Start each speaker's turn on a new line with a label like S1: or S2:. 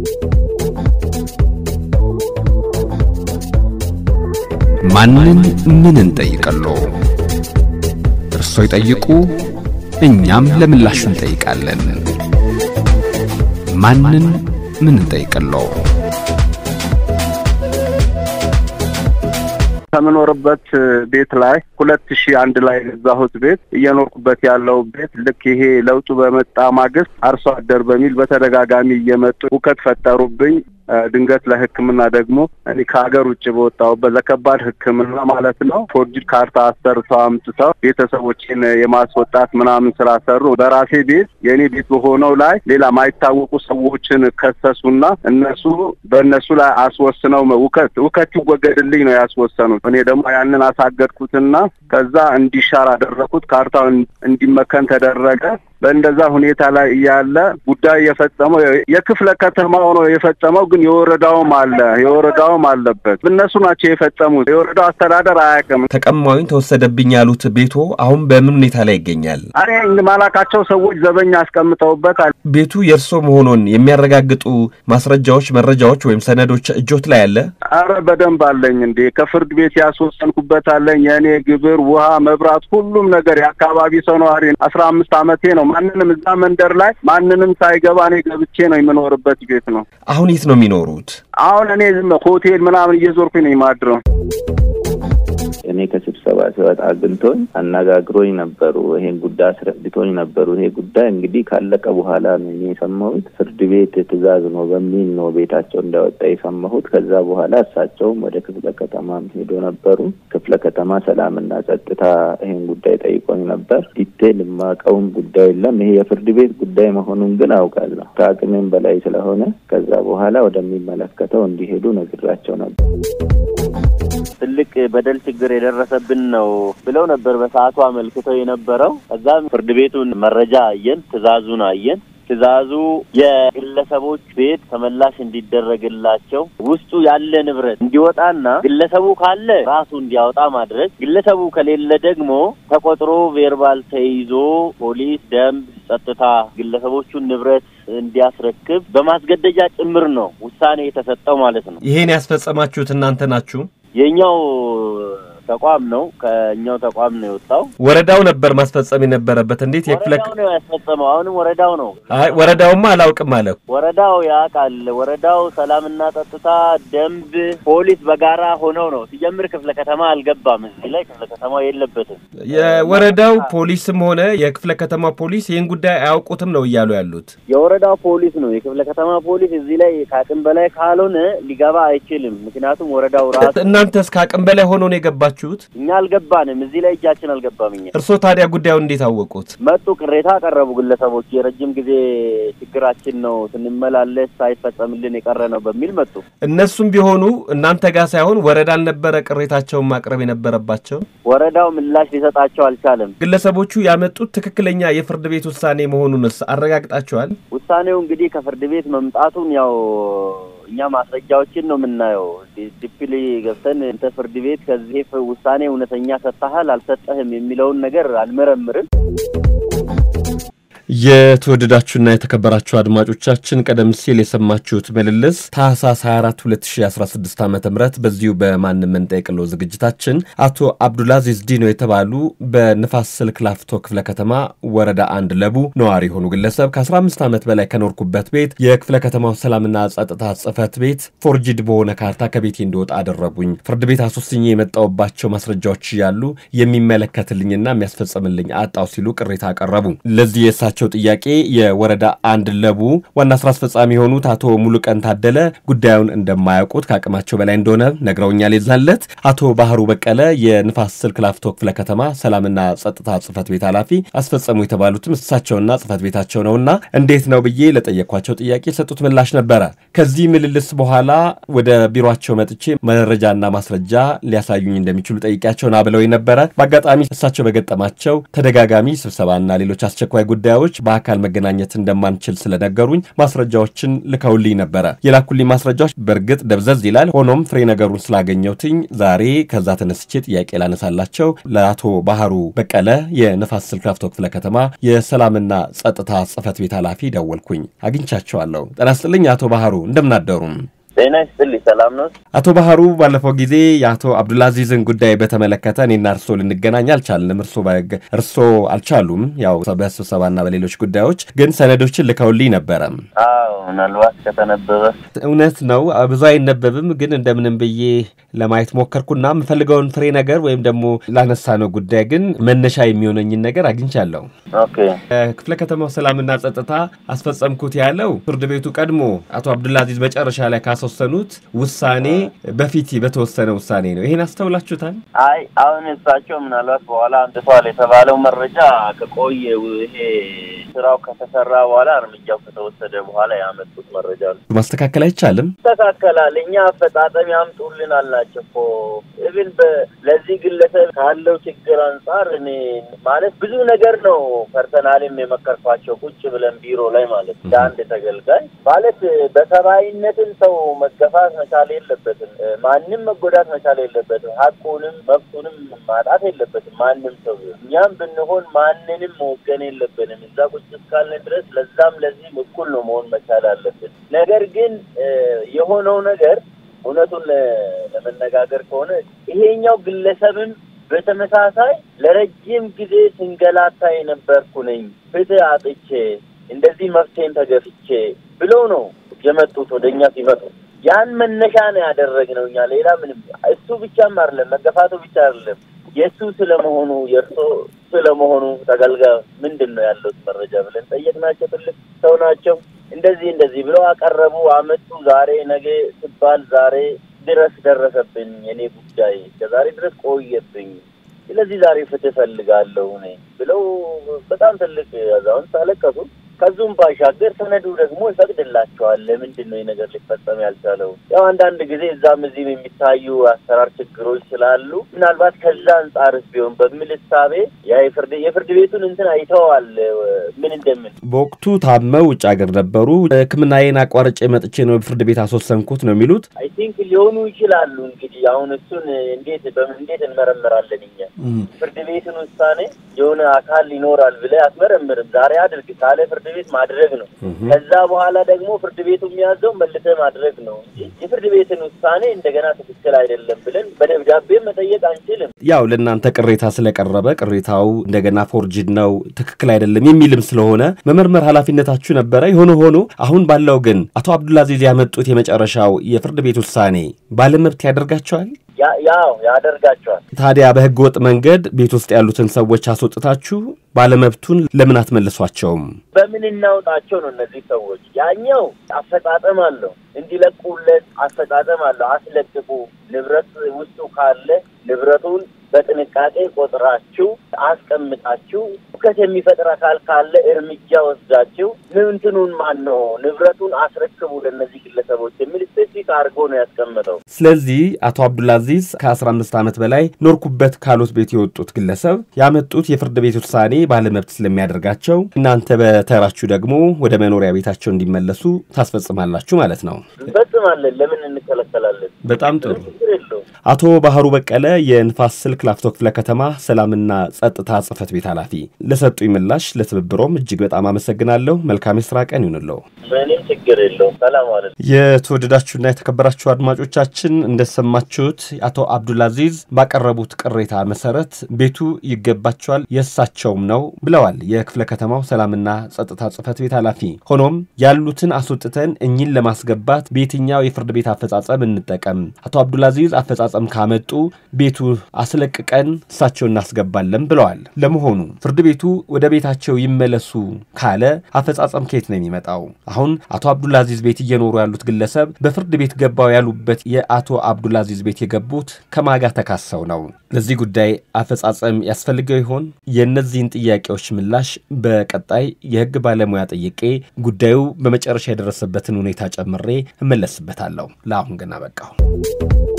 S1: ማንን ምን እንጠይቀሎ? እርሶ ይጠይቁ፣ እኛም ለምላሹ እንጠይቃለን። ማንን ምን እንጠይቀሎ?
S2: ከምኖርበት ቤት ላይ ሁለት ሺህ አንድ ላይ የገዛሁት ቤት እየኖርኩበት ያለው ቤት ልክ ይሄ ለውጡ በመጣ ማግስት አርሶ አደር በሚል በተደጋጋሚ እየመጡ ሁከት ፈጠሩብኝ። ድንገት ለሕክምና ደግሞ እኔ ከሀገር ውጭ በወጣሁበት ለከባድ ሕክምና ማለት ነው ፎርጅድ ካርታ አሰርተው አምጥተው ቤተሰቦችን የማስወጣት ምናምን ስራ ሰሩ። በራሴ ቤት የእኔ ቤት በሆነው ላይ ሌላ ማይታወቁ ሰዎችን ከሰሱና እነሱ በእነሱ ላይ አስወስነው ውከት ውከት ይወገድልኝ ነው ያስወሰኑት። እኔ ደግሞ ያንን አሳገድኩትና ከዛ እንዲሻር አደረኩት። ካርታው እንዲመከን ተደረገ። በእንደዛ ሁኔታ ላይ እያለ ጉዳይ የፈጸመው የክፍለ ከተማው ነው የፈጸመው፣ ግን የወረዳውም አለ የወረዳውም አለበት። እነሱ ናቸው የፈጸሙት። የወረዳው አስተዳደር አያውቅም።
S3: ተቀማዩን ተወሰደብኝ ያሉት ቤቶ አሁን በምን ሁኔታ ላይ ይገኛል?
S2: እኔ ማላቃቸው ሰዎች ዘበኛ አስቀምጠውበታል።
S3: ቤቱ የእርሶ መሆኑን የሚያረጋግጡ ማስረጃዎች፣ መረጃዎች ወይም ሰነዶች እጆት ላይ አለ?
S2: አረ በደንብ አለኝ እንዴ! ከፍርድ ቤት ያስወሰንኩበት አለኝ። የእኔ ግብር፣ ውሃ፣ መብራት፣ ሁሉም ነገር የአካባቢ ሰው ነዋሪ አስራ አምስት አመቴ ነው። ማንንም እዛ መንደር ላይ ማንንም ሳይገባ እኔ ገብቼ ነው የምኖርበት ቤት ነው።
S3: አሁን የት ነው የሚኖሩት?
S2: አሁን እኔ ዝም ሆቴል ምናምን እየዞርኩኝ ነው የማድረው።
S4: እኔ ከስብሰባ ሲወጣ አግኝቶኝ አነጋግሮኝ ነበሩ። ይሄን ጉዳይ አስረድቶኝ ነበሩ። ይሄ ጉዳይ እንግዲህ ካለቀ በኋላ ነው እኔ የሰማሁት። ፍርድ ቤት ትዕዛዝ ነው በሚል ነው ቤታቸው እንዳወጣ የሰማሁት። ከዛ በኋላ እሳቸውም ወደ ክፍለ ከተማም ሄዶ ነበሩ። ክፍለ ከተማ ሰላምና ጸጥታ ይሄን ጉዳይ ጠይቆኝ ነበር። ዲቴል የማውቀውም ጉዳይ የለም። ይሄ የፍርድ ቤት ጉዳይ መሆኑን ግን አውቃለሁ። ከአቅሜም በላይ ስለሆነ ከዛ በኋላ ወደሚመለከተው እንዲሄዱ ነግራቸው ነበር።
S5: ትልቅ በደል ችግር የደረሰብን ነው ብለው ነበር በሰዓቱ አመልክተው የነበረው። ከዛም ፍርድ ቤቱን መረጃ አየን፣ ትዕዛዙን አየን። ትዕዛዙ የግለሰቦች ቤት ተመላሽ እንዲደረግላቸው ውስጡ ያለ ንብረት እንዲወጣና ግለሰቡ ካለ ራሱ እንዲያወጣ ማድረግ፣ ግለሰቡ ከሌለ ደግሞ ተቆጥሮ ቬርባል ተይዞ ፖሊስ፣ ደንብ፣ ጸጥታ ግለሰቦቹን ንብረት እንዲያስረክብ በማስገደጃ ጭምር ነው ውሳኔ የተሰጠው ማለት ነው።
S3: ይሄን ያስፈጸማችሁት እናንተ ናችሁ?
S5: የኛው ተቋም ነው። ከኛው ተቋም ነው የወጣው።
S3: ወረዳው ነበር ማስፈጸም የነበረበት። እንዴት የክፍለ
S5: ወረዳው ነው ያስፈጸመው። አሁንም ወረዳው ነው።
S3: አይ ወረዳውማ አላውቅም አለ።
S5: ወረዳው ያውቃል። ወረዳው ሰላምና ጸጥታ፣ ደንብ፣ ፖሊስ በጋራ ሆነው ነው ሲጀምር። ክፍለ ከተማ አልገባም። እዚህ ላይ ክፍለ ከተማው የለበትም።
S3: የወረዳው ፖሊስም ሆነ የክፍለ ከተማ ፖሊስ ይህን ጉዳይ አያውቁትም ነው እያሉ ያሉት።
S5: የወረዳው ፖሊስ ነው። የክፍለ ከተማ ፖሊስ እዚህ ላይ ከአቅም በላይ ካልሆነ ሊገባ አይችልም። ምክንያቱም ወረዳው ራሱ
S3: እናንተስ ከአቅም በላይ ሆኖ ነው የገባችሁት?
S5: እኛ አልገባንም። እዚህ ላይ እጃችን አልገባም። እኛ
S3: እርስዎ ታዲያ ጉዳዩን እንዴት አወቁት?
S5: መጡ፣ ቅሬታ አቀረቡ ግለሰቦች። የረጅም ጊዜ ችግራችን ነው ስንመላለስ ሳይፈጸምልን የቀረ ነው በሚል መጡ።
S3: እነሱም ቢሆኑ እናንተ ጋር ሳይሆን ወረዳ አልነበረ ቅሬታቸውን ማቅረብ የነበረባቸው?
S5: ወረዳው ምላሽ ሊሰጣቸው አልቻለም።
S3: ግለሰቦቹ ያመጡት ትክክለኛ የፍርድ ቤት ውሳኔ መሆኑንስ አረጋግጣቸዋል?
S5: ውሳኔው እንግዲህ ከፍርድ ቤት መምጣቱን ያው እኛ ማስረጃዎችን ነው የምናየው። ዲፕሊ ገብተን እንተ ፍርድ ቤት ከዚህ ውሳኔ እውነተኛ ሰጥተሃል አልሰጠህም የሚለውን ነገር አልመረምርም።
S3: የተወደዳችሁና የተከበራችሁ አድማጮቻችን ቀደም ሲል የሰማችሁት ምልልስ ታህሳስ 24 2016 ዓ ም በዚሁ በማንም እንጠይቅለው ዝግጅታችን አቶ አብዱልአዚዝ ዲኖ የተባሉ በንፋስ ስልክ ላፍቶ ክፍለ ከተማ ወረዳ አንድ ለቡ ነዋሪ የሆኑ ግለሰብ ከ15 ዓመት በላይ ከኖርኩበት ቤት የክፍለ ከተማው ሰላምና ጸጥታ ጽህፈት ቤት ፎርጅድ በሆነ ካርታ ከቤቴ እንዲወጣ አደረጉኝ። ፍርድ ቤት አሶስኝ የመጣውባቸው ማስረጃዎች እያሉ የሚመለከትልኝና የሚያስፈጽምልኝ አጣው ሲሉ ቅሬታ አቀረቡ። ለዚህ የእሳቸው ጥያቄ የወረዳ አንድ ለቡ ዋና ስራ አስፈጻሚ የሆኑት አቶ ሙሉቀን ታደለ ጉዳዩን እንደማያውቁት ከአቅማቸው በላይ እንደሆነ ነግረውኛል። የዛለት አቶ ባህሩ በቀለ የንፋስ ስልክ ላፍቶ ክፍለ ከተማ ሰላምና ጸጥታ ጽህፈት ቤት ኃላፊ አስፈጸሙ የተባሉትም እሳቸውና ጽህፈት ቤታቸው ነውና እንዴት ነው ብዬ ለጠየኳቸው ጥያቄ የሰጡት ምላሽ ነበረ። ከዚህ ምልልስ በኋላ ወደ ቢሮቸው መጥቼ መረጃና ማስረጃ ሊያሳዩኝ እንደሚችሉ ጠይቂያቸው ና ብለው ነበረ። በአጋጣሚ እሳቸው በገጠማቸው ተደጋጋሚ ስብሰባና ሌሎች አስቸኳይ ጉዳዮች ሰዎች በአካል መገናኘት እንደማንችል ስለነገሩኝ ማስረጃዎችን ልከውልኝ ነበረ። የላኩልኝ ማስረጃዎች በእርግጥ ደብዘዝ ይላል። ሆኖም ፍሬ ነገሩን ስላገኘሁትኝ ዛሬ ከዛ ተነስቼ ጥያቄ ላነሳላቸው ለአቶ ባህሩ በቀለ የንፋስ ስልክ ላፍቶ ክፍለ ከተማ የሰላምና ጸጥታ ጽህፈት ቤት ኃላፊ ደወልኩኝ። አግኝቻቸዋለሁ። ጤና ይስጥልኝ አቶ ባህሩ እንደምናደሩም
S5: ጤና ይስጥልኝ። ሰላም ነው?
S3: አቶ ባህሩ ባለፈው ጊዜ የአቶ አብዱልአዚዝን ጉዳይ በተመለከተ እኔና እርሶ ልንገናኝ አልቻልንም። እርሶ እርሶ አልቻሉም፣ ያው በስብሰባና በሌሎች ጉዳዮች ግን ሰነዶችን ልከውልኝ ነበረ።
S5: አዎ ምናልባት ከተነበበ
S3: እውነት ነው። ብዙ አይነበብም፣ ግን እንደምንም ብዬ ለማየት ሞከርኩና የምፈልገውን ፍሬ ነገር ወይም ደግሞ ላነሳ ነው ጉዳይ ግን መነሻ የሚሆነኝን ነገር አግኝቻለሁ።
S5: ኦኬ
S3: ክፍለ ከተማው ሰላምና ጸጥታ አስፈጸምኩት ያለው ፍርድ ቤቱ ቀድሞ አቶ አብዱልአዚዝ መጨረሻ ላይ ካስወሰኑት ውሳኔ በፊት በተወሰነ ውሳኔ ነው። ይሄን አስተውላችሁታል?
S5: አይ አሁን እሳቸው ምናልባት በኋላ አምጥቷል የተባለው መረጃ ከቆየ ይሄ ስራው ከተሰራ በኋላ እርምጃው ከተወሰደ በኋላ ያመጡት መረጃ ነው።
S3: ማስተካከል አይቻልም?
S5: ይስተካከላል። እኛ አፈጻጸም ያምጡልን አልናቸው እኮ ኢቭን ለዚህ ግለሰብ ካለው ችግር አንጻር እኔ ማለት ብዙ ነገር ነው ፐርሰናልም የመከርኳቸው ቁጭ ብለን ቢሮ ላይ ማለት እንደ አንድ ተገልጋይ ማለት በሰብአዊነትን ሰው መገፋት መቻል የለበትም። ማንም መጎዳት መቻል የለበትም። ሀቁንም መብቱንም ማጣት የለበትም ማንም ሰው ቢሆን። እኛም ብንሆን ማንንም መወገን የለብንም። እዛ ቁጭ እስካልን ድረስ ለዛም ለዚህም እኩል ነው መሆን መቻል አለብን። ነገር ግን የሆነው ነገር እውነቱን ለመነጋገር ከሆነ ይሄኛው ግለሰብም በተመሳሳይ ለረጅም ጊዜ ስንገላታ የነበርኩ ነኝ፣ ፍትህ አጥቼ እንደዚህ መፍትሄን ተገፍቼ ብለው ነው የመጡት ወደ እኛ ሲመጡ ያን መነሻ ነው ያደረግነው እኛ ሌላ ምንም እሱ ብቻም አይደለም መገፋቱ ብቻ አይደለም የእሱ ስለመሆኑ የእርሶ ስለመሆኑ ተገልጋዩ ምንድን ነው ያለው መረጃ ብለን ጠየቅናቸው። ትልቅ ሰው ናቸው። እንደዚህ እንደዚህ ብለው አቀረቡ፣ አመጡ። ዛሬ ነገ ሲባል ዛሬ ድረስ ደረሰብኝ የኔ ጉዳይ ከዛሬ ድረስ ቆየብኝ። ስለዚህ ዛሬ ፍትህ እፈልጋለሁ እኔ ብለው በጣም ትልቅ አዛውንት አለቀሱ። ከዙም ባሻገር ሰነዱ ደግሞ ይፈቅድላቸዋል። ለምንድን ነው ነገር ሊፈጸም ያልቻለው? ያው አንዳንድ ጊዜ እዛም እዚህም የሚታዩ አሰራር ችግሮች ስላሉ ምናልባት ከዛ አንጻርስ ቢሆን በሚል እሳቤ ያ የፍርድ የፍርድ ቤቱን እንትን አይተዋል ምን እንደምን
S3: በወቅቱ ታመው ውጭ ሀገር ነበሩ። ሕክምናዬን አቋርጬ መጥቼ ነው ፍርድ ቤት አስወሰንኩት ነው የሚሉት።
S5: አይ ቲንክ ሊሆኑ ይችላሉ። እንግዲህ አሁን እሱን እንዴት በምን እንዴት እንመረምራለን እኛ? ፍርድ ቤትን ውሳኔ የሆነ አካል ይኖራል ብለህ አትመረምርም። ዛሬ አድርግ ካለ ፍርድ ቤት ማድረግ ነው። ከዛ በኋላ ደግሞ ፍርድ ቤቱ የሚያዘው መልሰህ ማድረግ ነው እንጂ የፍርድ ቤትን ውሳኔ እንደገና ትክክል አይደለም ብለን በደብዳቤ መጠየቅ አንችልም።
S3: ያው ለእናንተ ቅሬታ ስለቀረበ ቅሬታው እንደገና ፎርጅድ ነው ትክክል አይደለም የሚልም ስለሆነ መመርመር ኃላፊነታችሁ ነበረ። የሆነ ሆኖ አሁን ባለው ግን አቶ አብዱልአዚዝ ያመጡት የመጨረሻው የፍርድ ቤት ውሳኔ ባለመብት ያደርጋቸዋል።
S5: ያው ያደርጋቸዋል።
S3: ታዲያ በህገ ወጥ መንገድ ቤት ውስጥ ያሉትን ሰዎች አስወጥታችሁ ባለመብቱን ለምን አትመልሷቸውም?
S5: በምን እናውጣቸው ነው? እነዚህ ሰዎች ያኛው አፈጻጸም አለው እንዲለቁለት አፈጻጸም አለው። አስለቅቁ፣ ንብረት ውስጡ ካለ ንብረቱን በጥንቃቄ ቆጥራችሁ አስቀምጣችሁ ሁከት የሚፈጥር አካል ካለ እርምጃ ወስዳችሁ ምንትኑን ማን ነው ንብረቱን አስረክቡ ለእነዚህ ግለሰቦች የሚል ስፔሲፊክ አድርጎ ነው ያስቀምጠው።
S3: ስለዚህ አቶ አብዱልአዚዝ ከአስራ አምስት ዓመት በላይ ኖርኩበት ካሉት ቤት የወጡት ግለሰብ ያመጡት የፍርድ ቤት ውሳኔ ባለመብት ስለሚያደርጋቸው እናንተ በተራችሁ ደግሞ ወደ መኖሪያ ቤታቸው እንዲመለሱ ታስፈጽማላችሁ ማለት ነው።
S5: እንፈጽማለን። ለምን እንከለከላለን?
S3: በጣም ጥሩ።
S5: ችግር የለውም።
S3: አቶ ባህሩ በቀለ የንፋስ ስልክ ላፍቶ ክፍለ ከተማ ሰላምና ጸጥታ ጽህፈት ቤት ኃላፊ ለሰጡኝ ምላሽ ለትብብሮም እጅግ በጣም አመሰግናለሁ። መልካም የስራ ቀን ይሁንለው።
S5: ምንም ችግር የለውም። ሰላም አለ።
S3: የተወደዳችሁና የተከበራችሁ አድማጮቻችን እንደሰማችሁት አቶ አብዱልአዚዝ ባቀረቡት ቅሬታ መሰረት ቤቱ ይገባቸዋል የእሳቸውም ነው ብለዋል የክፍለ ከተማው ሰላምና ጸጥታ ጽህፈት ቤት ኃላፊ። ሆኖም ያሉትን አስወጥተን እኚህን ለማስገባት በየትኛው የፍርድ ቤት አፈጻጸም እንጠቀም? አቶ አብዱልአዚዝ አፈጻጸም ካመጡ ቤቱ አስለቅቀን እሳቸው እናስገባለን ብለዋል። ለመሆኑ ፍርድ ቤቱ ወደ ቤታቸው ይመለሱ ካለ አፈጻጸም ከየት ነው የሚመጣው? አሁን አቶ አብዱልአዚዝ ቤት እየኖሩ ያሉት ግለሰብ በፍርድ ቤት ገባው ያሉበት የአቶ አብዱልአዚዝ ቤት የገቡት ከማጋ ተካሰው ነው። ለዚህ ጉዳይ አፈጻጸም ያስፈልገው ይሆን? የእነዚህን ጥያቄዎች ምላሽ በቀጣይ የህግ ባለሙያ ጠይቄ ጉዳዩ በመጨረሻ የደረሰበትን ሁኔታ ጨምሬ እመለስበታለሁ። ለአሁን ግን አበቃሁ።